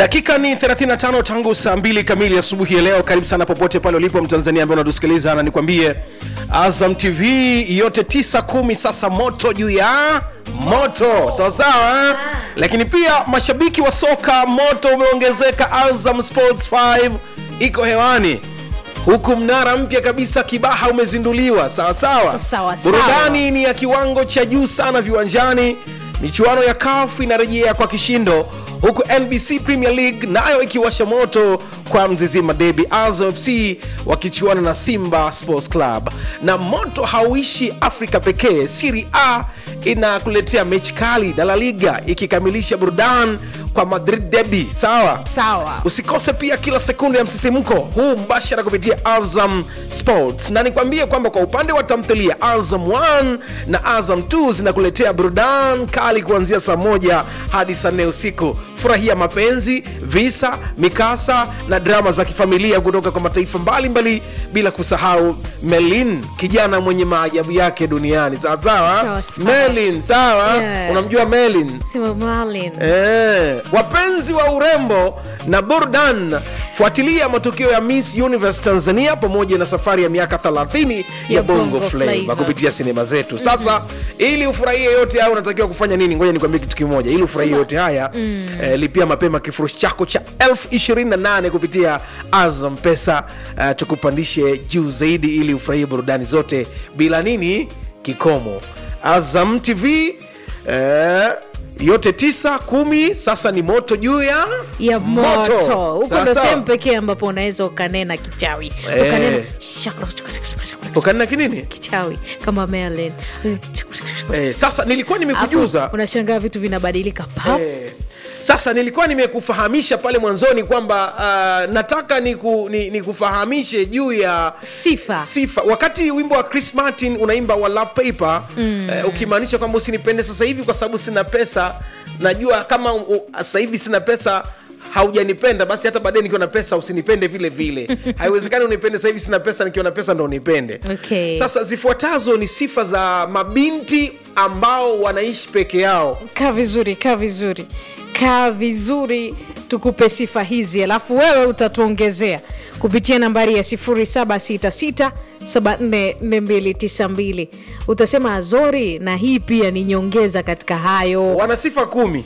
dakika ni 35 tangu saa 2 kamili asubuhi ya leo karibu sana popote pale ulipo mtanzania ambaye unatusikiliza na nikwambie azam tv yote 9 kumi sasa moto juu ya moto sawasawa eh? lakini pia mashabiki wa soka moto umeongezeka azam sports 5 iko hewani huku mnara mpya kabisa kibaha umezinduliwa sawasawa Sawa, sawa. burudani ni ya kiwango cha juu sana viwanjani michuano ya kaf inarejea kwa kishindo huku nbc premier league nayo ikiwasha moto kwa mzizima debi azam fc wakichuana na simba sports club na moto hauishi afrika pekee siri a inakuletea mechi kali na la liga ikikamilisha burudani kwa madrid debi sawa sawa usikose pia kila sekunde ya msisimko huu mbashara kupitia azam sports na nikwambie kwamba kwa upande wa tamthilia azam 1 na azam 2 zinakuletea burudani kali kuanzia saa moja hadi saa nne usiku furahia mapenzi visa mikasa na drama za kifamilia kutoka kwa mataifa mbalimbali bila kusahau melin kijana mwenye maajabu yake duniani sawasawa Sawa, sawa. melin sawa Yeah. unamjua melin sema Marlin. Eh, wapenzi wa urembo na burdan fuatilia matukio ya miss universe tanzania pamoja na safari ya miaka 30 ya, Ya bongo, Bongo flava Flava. kupitia sinema zetu sasa ili ufurahie yote haya unatakiwa kufanya nini ngoja nikwambie kitu kimoja ili ufurahie yote haya eh, lipia mapema kifurushi chako cha 28 kupitia azam pesa eh, tukupandishe juu zaidi ili ufurahie burudani zote bila nini kikomo azam tv eh, yote tisa kumi sasa ni moto juu ya ya moto huko Sawa ndo sawa. sehemu pekee ambapo unaweza ukanena kichawi Eh. ukanena Ukanena kinini? kichawi kama Merlin eh, sasa nilikuwa nimekujuza Afu, unashangaa vitu vinabadilika pap Eh, sasa nilikuwa nimekufahamisha pale mwanzoni kwamba uh, nataka niku, ni, nikufahamishe juu ya sifa sifa wakati wimbo wa chris martin unaimba wa love paper mm. eh, ukimaanisha kwamba usinipende sasa hivi kwa sababu sina pesa najua kama u- u- sasa hivi sina pesa haujanipenda basi hata baadaye nikiwa na pesa usinipende vile vile haiwezekani unipende sasa hivi sina pesa nikiwa na pesa ndo unipende Okay. sasa zifuatazo ni sifa za mabinti ambao wanaishi peke yao kaa vizuri kaa vizuri kaa vizuri tukupe sifa hizi alafu wewe utatuongezea kupitia nambari ya 766 744292 utasema azori na hii pia ni nyongeza katika hayo wana sifa kumi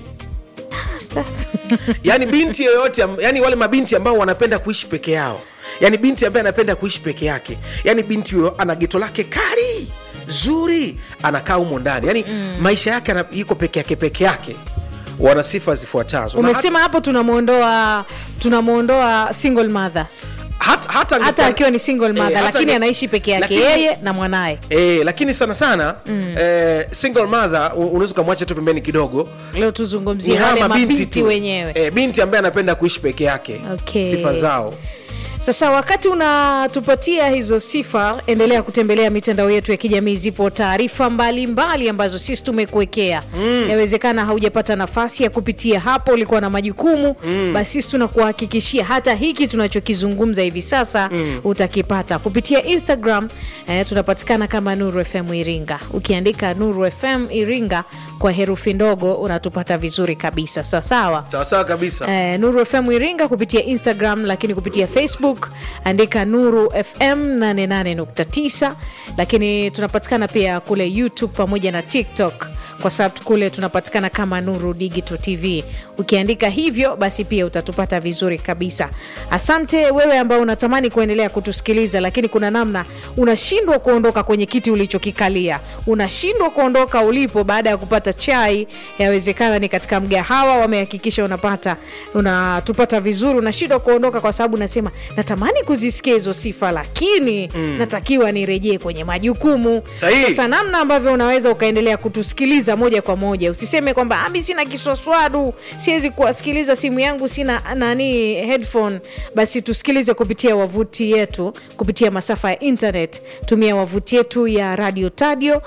yaani binti yoyote am- yaani wale mabinti ambao wanapenda kuishi peke yao yaani binti ambaye anapenda kuishi peke yake yaani binti huyo ana geto lake kali zuri anakaa humo ndani yaani mm. maisha yake ana- yuko peke yake peke yake wana sifa zifuatazo Na umesema hapo tunamwondoa tunamwondoa single mother hata, hata, hata angekuwa- akiwa ni single mother hata lakini ange- anaishi peke yake lakini- yeye na mwanaye Eh, lakini sana sana mm. eh, single mother u- unaweza ukamwacha tu pembeni kidogo leo ni tuzungumzie hawa wale mabinti mabinti tu wenyewe eh, binti ambaye anapenda kuishi peke yake Okay. sifa zao Sasa wakati unatupatia hizo sifa, endelea kutembelea mitandao yetu ya kijamii. Zipo taarifa mbalimbali ambazo sisi tumekuwekea. Yawezekana haujapata nafasi ya kupitia hapo, ulikuwa na majukumu basi sisi tunakuhakikishia hata hiki tunachokizungumza hivi sasa utakipata kupitia Instagram. Eh, tunapatikana kama Nuru FM Iringa. Ukiandika Nuru FM Iringa kwa herufi ndogo unatupata vizuri kabisa, sawa sawa. sawasawa kabisa Eh, Nuru FM Iringa kupitia Instagram, lakini kupitia Facebook andika Nuru FM 88.9, lakini tunapatikana pia kule YouTube pamoja na TikTok kwa sababu kule tunapatikana kama Nuru Digital TV. Ukiandika hivyo basi pia utatupata vizuri kabisa. Asante wewe ambao unatamani kuendelea kutusikiliza, lakini kuna namna unashindwa kuondoka kwenye kiti ulichokikalia, unashindwa kuondoka ulipo baada ya kupata chai. Yawezekana ni katika mgahawa wamehakikisha unapata unatupata vizuri, unashindwa kuondoka kwa sababu unasema natamani kuzisikia hizo sifa, lakini natakiwa nirejee kwenye majukumu. Sahihi. Sasa namna ambavyo unaweza ukaendelea kutusikiliza moja kwa moja, usiseme kwamba "Ah, mi sina kiswaswadu, siwezi kuwasikiliza, simu yangu sina nani headphone. Basi tusikilize kupitia wavuti yetu, kupitia masafa ya internet. Tumia wavuti yetu ya radio tadio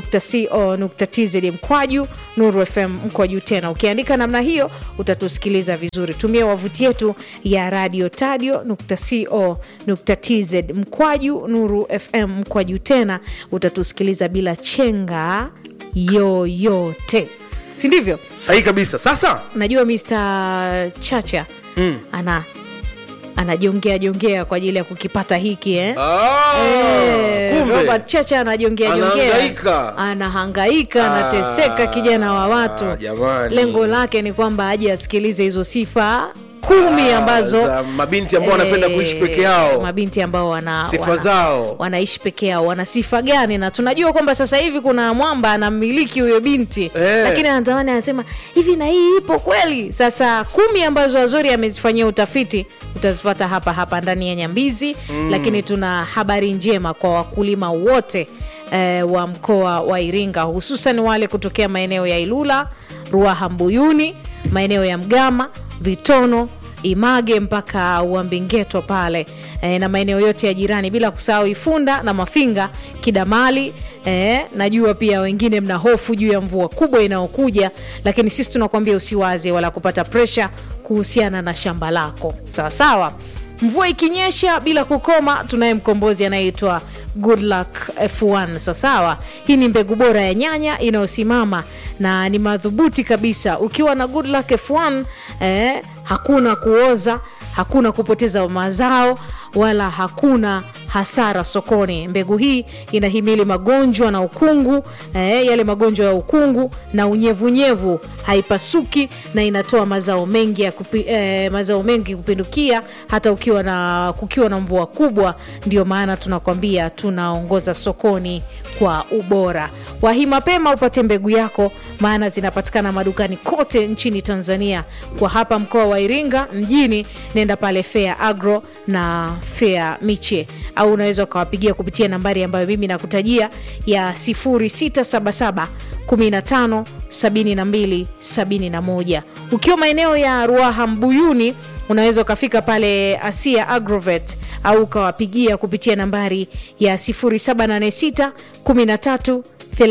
co.tz mkwaju Nuru FM mkwaju tena. Ukiandika namna hiyo utatusikiliza vizuri. Tumia wavuti yetu ya radio tadio co.tz mkwaju Nuru FM mkwaju tena, utatusikiliza bila chenga yoyote, si ndivyo? sahihi kabisa sasa Najua Mr Chacha mm. ana anajongea jongea kwa ajili ya kukipata hiki eh? Ah, Eh, kumbe. Robert Chacha anajongea jongea, Anahangaika. anahangaika, anateseka kijana wa watu. jamani. Lengo lake ni kwamba aje asikilize hizo sifa kumi Ah, ambazo za mabinti ambao wanapenda eh, kuishi peke yao mabinti ambao wana, Sifa wana, zao. wanaishi peke yao wana sifa gani na tunajua kwamba sasa hivi kuna mwamba anamiliki huyo binti Eh. lakini anatamani anasema hivi na hii ipo kweli sasa kumi ambazo wazuri amezifanyia utafiti utazipata hapa hapa ndani ya nyambizi mm. lakini tuna habari njema kwa wakulima wote eh, wa mkoa wa iringa hususan wale kutokea maeneo ya ilula ruaha mbuyuni maeneo ya mgama vitono image mpaka uambingeto pale e, na maeneo yote ya jirani bila kusahau ifunda na mafinga kidamali e, najua pia wengine mna hofu juu ya mvua kubwa inayokuja lakini sisi tunakuambia usiwaze wala kupata presha kuhusiana na shamba lako sawa sawa mvua ikinyesha bila kukoma tunaye mkombozi anayeitwa good luck f1 sawasawa hii ni mbegu bora ya nyanya inayosimama na ni madhubuti kabisa ukiwa na good luck f1 eh, hakuna kuoza hakuna kupoteza mazao wala hakuna hasara sokoni mbegu hii inahimili magonjwa na ukungu eh, yale magonjwa ya ukungu na unyevunyevu haipasuki na inatoa mazao mengi ya kupi, eh, mazao mengi kupindukia hata ukiwa na kukiwa na mvua kubwa ndio maana tunakwambia tunaongoza sokoni kwa ubora wahi mapema upate mbegu yako maana zinapatikana madukani kote nchini tanzania kwa hapa mkoa wa iringa mjini nenda pale fea agro na fea miche au unaweza ukawapigia kupitia nambari ambayo mimi nakutajia ya 0677 15 72 71 ukiwa maeneo ya ruaha mbuyuni unaweza ukafika pale asia agrovet au ukawapigia kupitia nambari ya 0786 13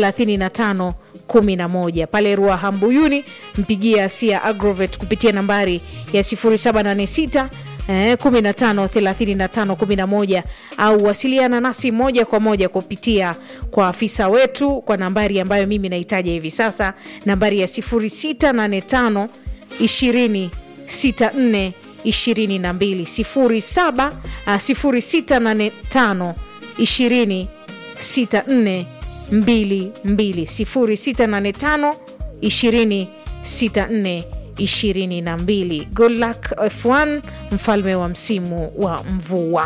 35 11 pale ruaha mbuyuni mpigie asia agrovet kupitia nambari ya 0786 Eh, 15 35 11 au wasiliana nasi moja kwa moja kupitia kwa afisa wetu kwa nambari ambayo mimi nahitaja hivi sasa nambari ya 0685 20 64 22 07 ah, 0685 20 64 22 0685 20 64 22 good luck f1 mfalme wa msimu wa mvua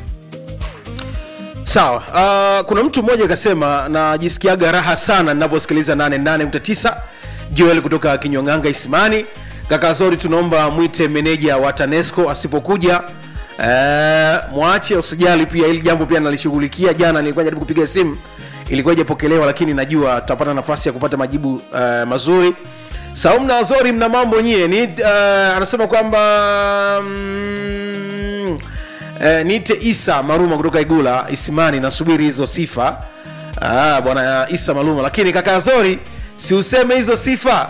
sawa uh, kuna mtu mmoja akasema najisikiaga raha sana ninaposikiliza 88.9 joel kutoka kinywanganga isimani kaka zori tunaomba mwite meneja wa tanesco asipokuja uh, mwache usijali pia hili jambo pia nalishughulikia jana nilikuwa jaribu kupiga simu ilikuwa ijapokelewa lakini najua tutapata nafasi ya kupata majibu uh, mazuri saumu na zori mna mambo nyie ni uh, anasema kwamba mm, eh, niite isa maruma kutoka igula isimani nasubiri hizo sifa ah, bwana isa maruma lakini kaka zori si useme hizo sifa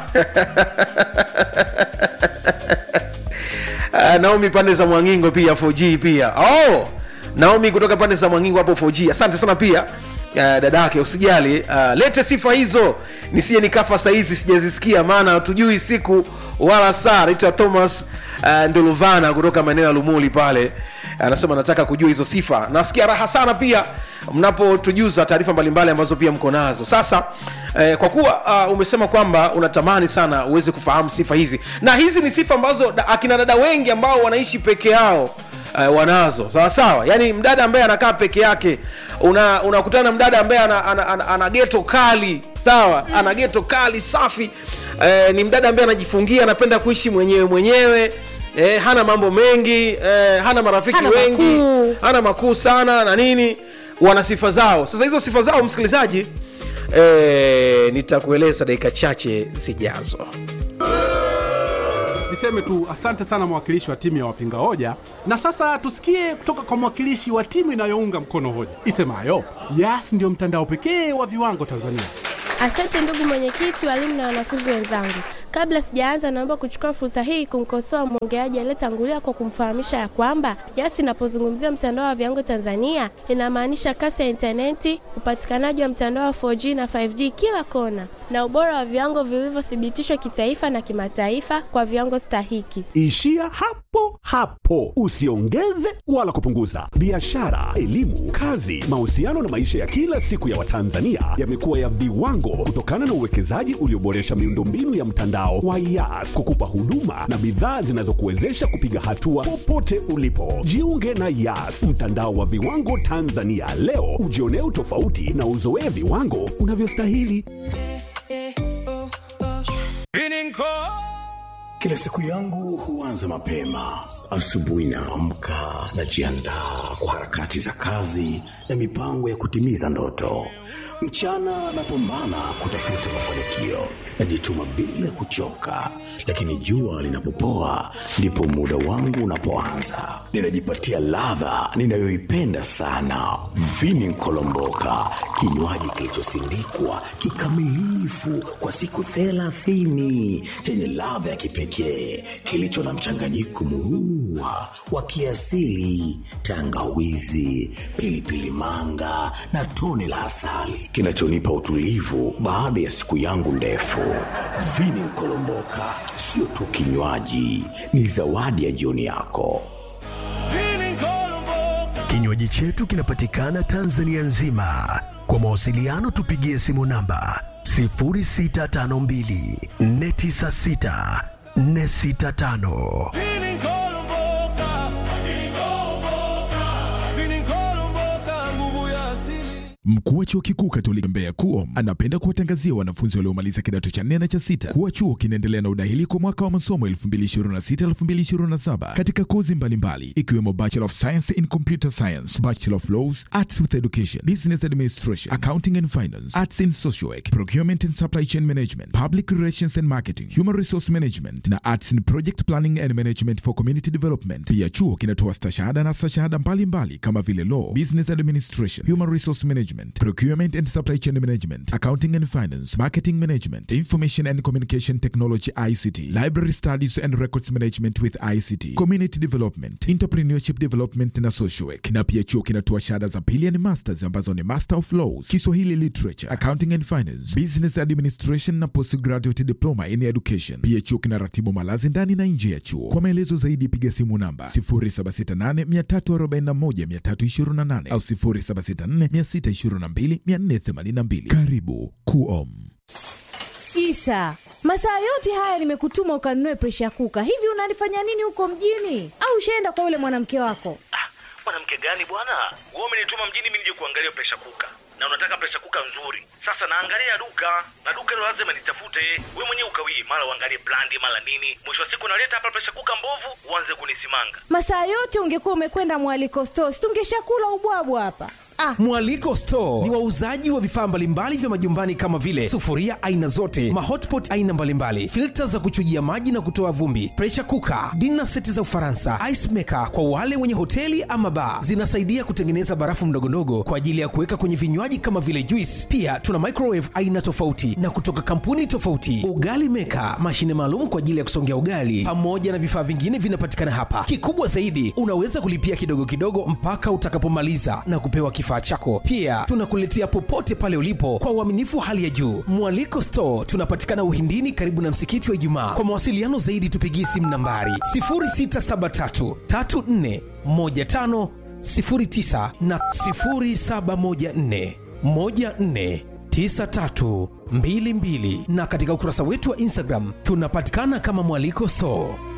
Ah, naomi pande za mwangingo pia 4g pia oh, naomi kutoka pande za mwangingo hapo 4g asante sana pia Uh, dadake usijali uh, lete sifa hizo nisije nikafa sahizi sijazisikia maana hatujui siku wala saa naitwa thomas uh, nduluvana kutoka maeneo ya lumuli pale anasema nataka kujua hizo sifa nasikia raha sana pia mnapotujuza taarifa mbalimbali ambazo pia mko nazo sasa eh, kwa kuwa uh, umesema kwamba unatamani sana uweze kufahamu sifa hizi na hizi ni sifa ambazo da, akina dada wengi ambao wanaishi peke yao uh, wanazo sawa sawa yaani mdada ambaye anakaa peke yake una unakutana na mdada ambaye ana, ana, ana, ana geto kali sawa mm. ana geto kali safi eh, ni mdada ambaye anajifungia anapenda kuishi mwenyewe mwenyewe eh, hana mambo mengi eh, hana marafiki Hana wengi makuu. hana makuu sana na nini wana sifa zao sasa hizo sifa zao msikilizaji eh, nitakueleza dakika chache zijazo niseme tu asante sana mwakilishi wa timu ya wapinga hoja na sasa tusikie kutoka kwa mwakilishi wa timu inayounga mkono hoja isemayo yas ndiyo mtandao pekee wa viwango tanzania Asante ndugu mwenyekiti, walimu na wanafunzi wenzangu. Kabla sijaanza, naomba kuchukua fursa hii kumkosoa mwongeaji aliyetangulia kwa kumfahamisha ya kwamba YAS inapozungumzia mtandao wa viwango Tanzania inamaanisha kasi ya intaneti, upatikanaji wa mtandao wa 4G na 5G kila kona, na ubora wa viwango vilivyothibitishwa kitaifa na kimataifa kwa viwango stahiki. Ishia hapo hapo, usiongeze wala kupunguza. Biashara, elimu, kazi, mahusiano na maisha ya kila siku ya Watanzania yamekuwa ya viwango kutokana na uwekezaji ulioboresha miundombinu ya mtandao wa Yas kukupa huduma na bidhaa zinazokuwezesha kupiga hatua popote ulipo. Jiunge na Yas, mtandao wa viwango Tanzania leo, ujionee utofauti na uzoee viwango unavyostahili. Kila siku yangu huanza mapema. Asubuhi naamka, najiandaa kwa harakati za kazi na mipango ya kutimiza ndoto. Mchana napambana kutafuta mafanikio, najituma bila kuchoka, lakini jua linapopoa ndipo muda wangu unapoanza. Ninajipatia ladha ninayoipenda sana, vini nkolomboka, kinywaji kilichosindikwa kikamilifu kwa siku thelathini chenye ladha ya kipekee kilicho na mchanganyiko murua wa kiasili, tangawizi, pilipili manga na tone la asali kinachonipa utulivu baada ya siku yangu ndefu. Vini Nkolomboka sio tu kinywaji, ni zawadi ya jioni yako. Kinywaji chetu kinapatikana Tanzania nzima. Kwa mawasiliano tupigie simu namba 0652 496 465. Mkuu wa chuo kikuu Katoliki Mbeya KUOM anapenda kuwatangazia wanafunzi waliomaliza kidato cha nne na cha sita kuwa chuo kinaendelea na udahili kwa mwaka wa masomo 2026-2027 katika kozi mbalimbali ikiwemo Bachelor of Science in Computer Science, Bachelor of Laws, Arts with Education, Business Administration, Accounting and Finance, Arts in Social Work, Procurement and Supply Chain Management, Public Relations and Marketing, Human Resource Management na Arts in Project Planning and Management for Community Development. Pia chuo kinatoa stashahada na stashahada mbalimbali kama vile Law, Business Administration, Human Resource Management, Procurement and Supply Chain Management, Accounting and Finance, Marketing Management, Information and Communication Technology ICT, Library Studies and Records Management with ICT, Community Development, Entrepreneurship Development na Social Work. Na pia chuo kinatoa shahada za pili yani masters ambazo ni Master of Laws, Kiswahili Literature, Accounting and Finance, Business Administration na Postgraduate Diploma in Education. Pia chuo kinaratibu malazi ndani na nje ya chuo. Kwa maelezo zaidi piga simu namba 0768341328 au 0764622482. Karibu KUOM. Isa, masaa yote haya nimekutuma ukanunue presha kuka. Hivi unalifanya nini huko mjini? Au ushaenda kwa yule mwanamke wako? mwanamke gani bwana wewe umenituma mjini mimi nije kuangalia presha kuka na unataka presha kuka nzuri sasa naangalia duka na duka hilo lazima nitafute wewe mwenyewe ukawii mara uangalie brandi mara nini mwisho wa siku naleta hapa presha kuka mbovu uanze kunisimanga Masaa yote ungekuwa umekwenda mwaliko stores, tungeshakula ubwabwa hapa. Ah, Mwaliko Store ni wauzaji wa vifaa mbalimbali vya majumbani kama vile sufuria aina zote, mahotpot aina mbalimbali, filta za kuchujia maji na kutoa vumbi, pressure cooker, dinner seti za Ufaransa, ice maker kwa wale wenye hoteli ama bar. Zinasaidia kutengeneza barafu ndogondogo kwa ajili ya kuweka kwenye vinywaji kama vile juice. Pia tuna microwave aina tofauti na kutoka kampuni tofauti, ugali maker, mashine maalum kwa ajili ya kusongea ugali, pamoja na vifaa vingine vinapatikana hapa. Kikubwa zaidi, unaweza kulipia kidogo kidogo mpaka utakapomaliza na kupewa kifaa chako. Pia tunakuletea popote pale ulipo kwa uaminifu wa hali ya juu. Mwaliko Store tunapatikana Uhindini, karibu na msikiti wa Ijumaa. Kwa mawasiliano zaidi, tupigie simu nambari 0673 34 15 09 na 0714 14 9322 na katika ukurasa wetu wa Instagram tunapatikana kama Mwaliko Store.